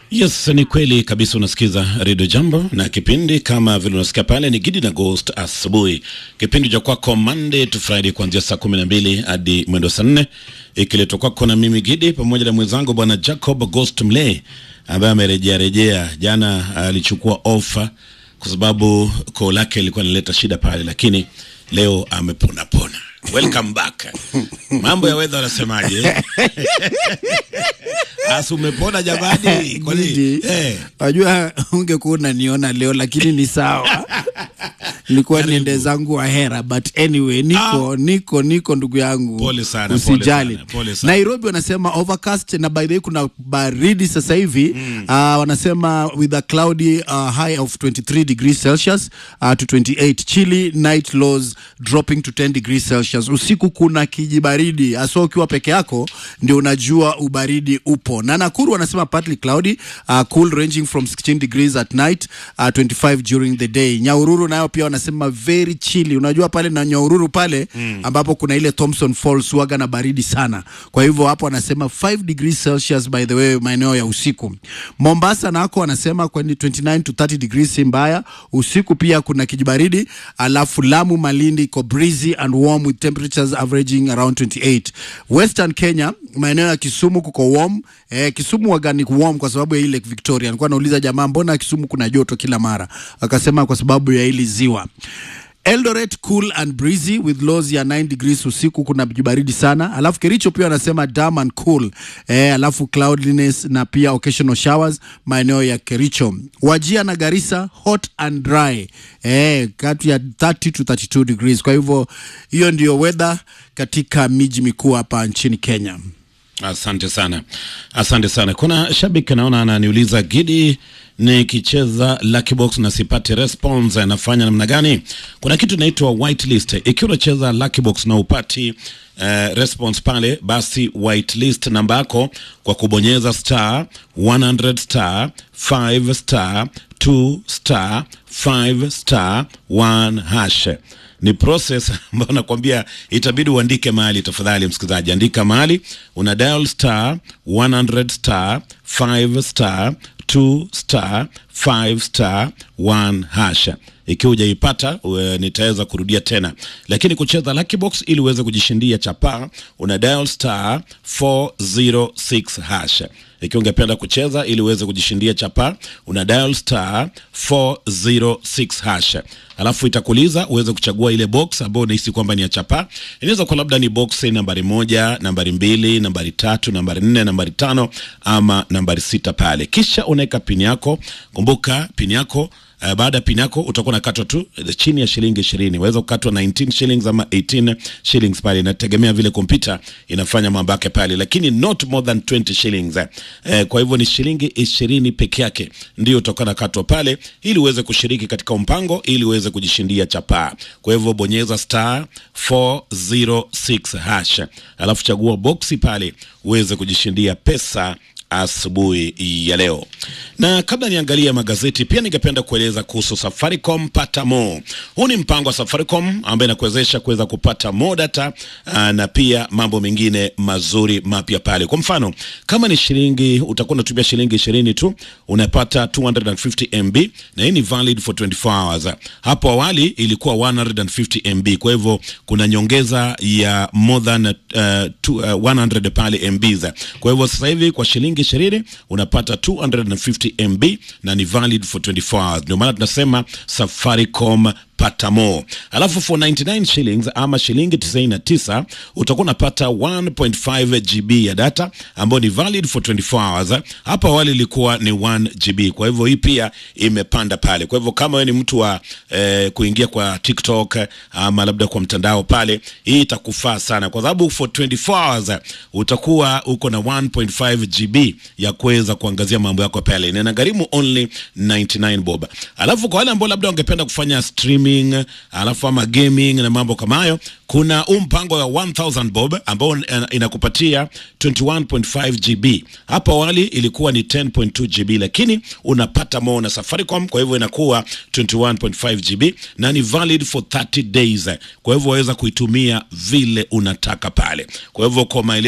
Yes, ni kweli kabisa. Unasikiza Radio Jambo na kipindi kama vile unasikia pale ni Gidi na Ghost asubuhi, kipindi cha kwako Monday to Friday kuanzia saa kumi na mbili hadi mwendo saa nne ikiletwa kwako na mimi Gidi pamoja na mwenzangu bwana Jacob Ghost Mle ambaye amerejea rejea. Jana alichukua ofa kwa sababu koo lake ilikuwa inaleta shida pale, lakini leo amepona pona. Welcome back. Mambo ya weather wanasemaje? Asu umepona jamani? Kwani Gidi, eh, Wajua ungekuwa unaniona leo lakini ni sawa. Nilikuwa Karibu. niende zangu Ahera but anyway niko niko niko ndugu yangu. Pole sana, pole Usijali. sana, pole sana. Nairobi wanasema overcast na by the way kuna baridi sasa hivi. Ah, wanasema with a cloudy uh, high of 23 degrees Celsius uh, to 28 chilly night lows dropping to 10 degrees Celsius. Usiku kuna kijibaridi hasa ukiwa peke yako ndio unajua ubaridi upo. Na Nakuru wanasema partly cloudy uh, cool ranging from 16 degrees at night uh, 25 during the day. Nyahururu nayo pia wanasema very chilly. Unajua pale na Nyahururu pale ambapo kuna ile Thompson Falls waga na baridi sana. Kwa hivyo hapo wanasema 5 degrees Celsius by the way maeneo ya usiku. Mombasa nako wanasema kwani 29 to 30 degrees si mbaya. Usiku pia kuna kijibaridi. Alafu Lamu, Malindi iko breezy and warm with temperatures averaging around 28. Western Kenya maeneo ya Kisumu kuko warm. Eh, Kisumu waga ni warm kwa sababu ya ile Lake Victoria. Nilikuwa nauliza jamaa, mbona Kisumu kuna joto kila mara? Akasema kwa sababu ya hili ziwa. Eldoret cool and breezy with lows ya 9 degrees usiku, kuna baridi sana. Alafu Kericho pia wanasema damp and cool eh, alafu cloudiness na pia occasional showers maeneo ya Kericho. Wajia na Garissa hot and dry eh, kati ya 30 to 32 degrees. Kwa hivyo hiyo ndio weather katika miji mikuu hapa nchini Kenya. Asante sana, asante sana. Kuna shabiki naona ananiuliza Gidi, nikicheza lucky box na sipati response anafanya namna gani? Kuna kitu inaitwa whitelist. Ikiwa unacheza lucky box na upati uh, response pale, basi whitelist namba yako kwa kubonyeza star 100 star 5 star 2 star 5 star 1 hash ni process ambayo nakwambia itabidi uandike mahali. Tafadhali msikilizaji, andika mahali, una dial star 100 star 5 star 2 star 5 star 1 hash. Ikiwa hujaipata uh, nitaweza kurudia tena, lakini kucheza lucky box ili uweze kujishindia chapaa, una dial star 406 hash. Ikiwa ungependa kucheza ili uweze kujishindia chapa, una dial star 406 hash, alafu itakuuliza uweze kuchagua ile box ambayo unahisi kwamba ni ya chapa. Inaweza kuwa labda ni box nambari moja, nambari mbili, nambari tatu, nambari nne, nambari tano ama nambari sita pale, kisha unaweka pini yako. Kumbuka pini yako Uh, baada ya pin yako utakuwa unakatwa tu uh, chini ya shilingi ishirini. Waweza kukatwa 19 shillings ama 18 shillings pale, inategemea vile kompyuta inafanya mambo yake pale, lakini not more than 20 shillings eh. Eh, kwa hivyo ni shilingi ishirini peke yake ndio utakuwa nakatwa pale, ili uweze kushiriki katika mpango, ili uweze kujishindia chapaa. Kwa hivyo bonyeza star 406 hash, alafu chagua boksi pale uweze kujishindia pesa asubuhi ya leo. Na kabla niangalia magazeti, pia ningependa kueleza kuhusu Safaricom Pata More. Huu ni mpango wa Safaricom ambaye inakuwezesha kuweza kupata more data aa, na pia mambo mengine mazuri mapya pale. Kwa mfano, kama ni shilingi utakuwa unatumia shilingi ishirini tu unapata 250 MB na hii ni valid for 24 hours. Hapo awali ilikuwa 150 MB, kwa hivyo kuna nyongeza ya more than uh, two, uh, 100 pale MBs. Kwa hivyo sasa hivi kwa shilingi ishirini unapata 250 MB na ni valid for 24 hours. Ndio maana tunasema Safaricom pata more. Alafu for 99 shillings ama shilingi 99 utakuwa unapata 1.5 GB ya data ambayo ni valid for 24 hours. Hapa awali ilikuwa ni 1 GB, kwa hivyo hii pia imepanda pale. Kwa hivyo kama wewe ni mtu wa eh, kuingia kwa TikTok ama labda kwa mtandao pale, hii itakufaa sana, kwa sababu for 24 hours utakuwa uko na 1.5 GB ya kuweza kuangazia mambo yako pale, na inagharimu only 99 bob. Alafu kwa wale ambao labda wangependa kufanya streaming alafu ama gaming na mambo kama hayo, kuna huu mpango wa 1000 bob ambao ina- inakupatia 21.5 GB. Hapo awali ilikuwa ni 10.2 GB, lakini unapata more na Safaricom, kwa hivyo inakuwa 21.5 GB na ni valid for 30 days. Kwa hivyo waweza kuitumia vile unataka pale. Kwa hivyo kwa maelezo